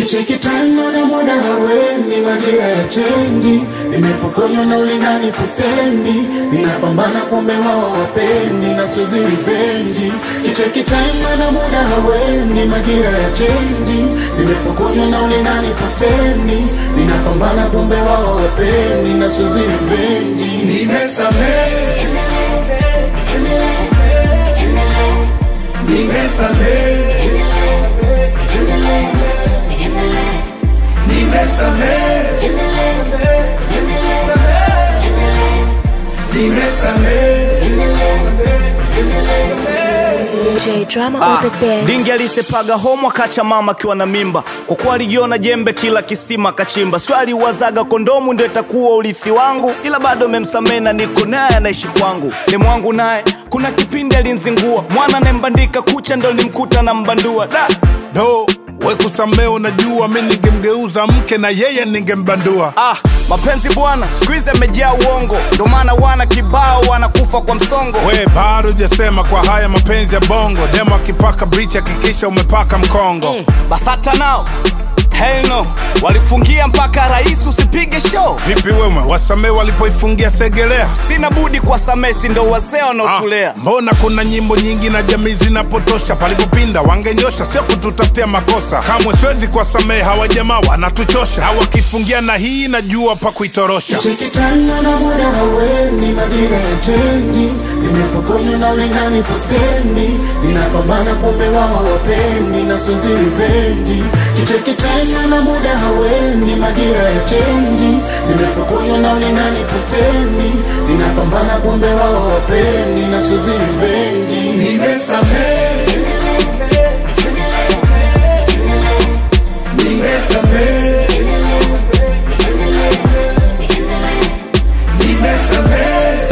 Kicheki time na muda haweni, majira ya chenji, nimepokonywa na ulingani pustendi, ninapambana kumbe wao wapendi na sozi rivenji. Kicheki time na muda haweni, majira ya chenji, nimepokonywa na ulingani pustendi, ninapambana kumbe wao wapendi na sozi rivenji. Nimesamehe, nimesamehe, nimesamehe, nimesamehe. J drama on the bed. Dingi alisepaga homo akacha mama akiwa na mimba, kwa kuwa alijiona jembe kila kisima akachimba. Swali wazaga kondomu ndio itakuwa urithi wangu, ila bado memsamehe na niko naye anaishi kwangu. Demu wangu naye kuna kipindi alinzingua, mwana anayembandika kucha ndo nimkuta na mbandua da do we kusamee, unajua mi ningemgeuza mke na yeye ningembandua. Ah, mapenzi bwana siku hizi amejaa uongo, ndo maana wana kibao wanakufa kwa msongo. We bado hujasema kwa haya mapenzi ya bongo, demo akipaka brichi hakikisha umepaka mkongo. Basata nao hell no, walifungia mpaka rais usipige show. Vipi wewe, wasamee walipoifungia Segelea? Sina budi kwa samesi, ndo wazee Ah, wanaotulea. mbona kuna nyimbo nyingi na jamii zinapotosha, palipopinda wangenyosha, sio kututafutia makosa. Kamwe siwezi kuwasamehe hawa jamaa, wanatuchosha. Hawakifungia na hii najua pa kuitorosha. Cheki time na muda haweni, majira ya chenji, nimepokonywa na ulingani pustendi, ninapambana kumbe wao wapendi na sozi rivenji. Kicheki time na muda haweni, majira ya chenji, nimepokonywa na ulingani pustendi, ninapambana kumbe wao wapendi na sozi rivenji. Nimesamehe, nimesamehe, nimesamehe,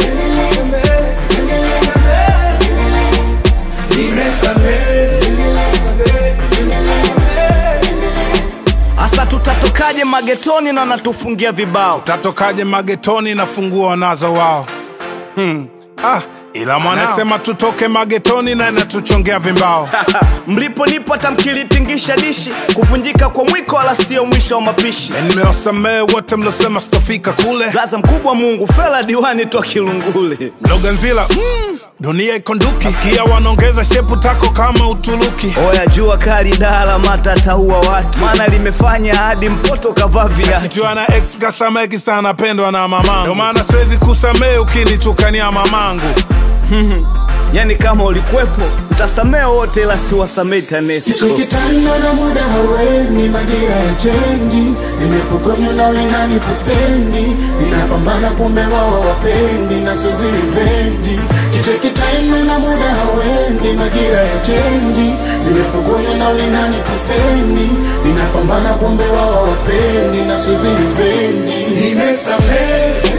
Asa tutatokaje magetoni na wanatufungia vibao? Tatokaje magetoni na funguo wanazo wao? Hmm. Ah, ila mwanasema tutoke magetoni na inatuchongea vimbao. Mlipo nipo tamkilitingisha dishi, kuvunjika kwa mwiko wala sio mwisho wa mapishi. Nimewasamehe wote mlosema sitofika kule. Blaza mkubwa Mungu, fela diwani toa Kilungule. Mloganzila, mm, dunia ikonduki. Sikia wanaongeza shepu tako kama Uturuki. Oya jua kali dala mata taua watu, maana limefanya hadi mpoto kavaa viatu. Kichwa na ex kasameki sana pendwa na mamangu. Ndio maana siwezi kusamehe ukinitukania mamangu. Yani kama ulikwepo utasamea wote, ila siwasamei TANESCO. Kicheki time na muda haweni, majira ya chenji, nimepokonywa na ulingani pustendi, ninapambana kumbe wao wapendi na sozi rivenji. Kicheki time na muda haweni, majira ya chenji, nimepokonywa na ulingani pustendi, ninapambana kumbe wao wapendi na sozi rivenji. Nimesamehe,